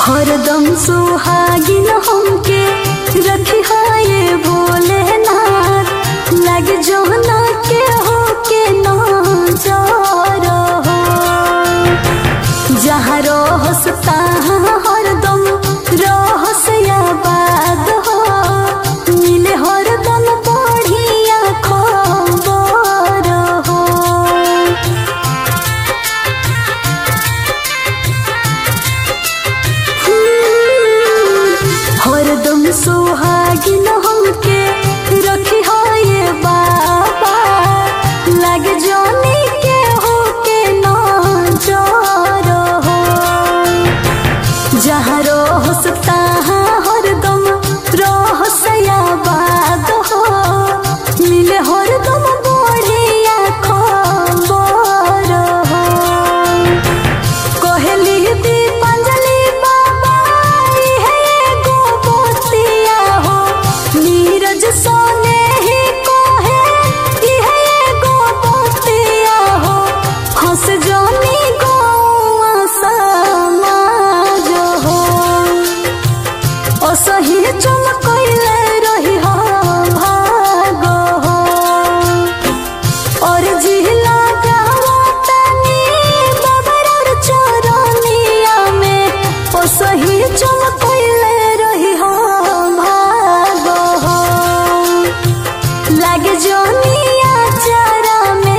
हरदम सुहागिन हमके रखी हाये भोलेनाथ लग जोना के हो के ना जा रहो जहाँ रहस तहाँ हरदम रहस आबाद हो मिले हरदम बढ़िया खबर हो हरदम सुहागिन हमके रखी हाये बाबा लग जाने के हो के ना जा रहो जहाँ रहस तहाँ हरदम रहस आबाद हो मिले हरदम बढ़िया खबर हो कोहली दीपांजलि बाबा इहे एगो बतिया हो नीरज सोने ही कोहे इहे एगो बतिया हो हंस जानी गौआ समाज हो असही चमकैले रही हो भागो हो और जिला गावतनी बबरर चरनिया में ओ सही चमकैले रही हो भागो हो लागे जोनिया चारा में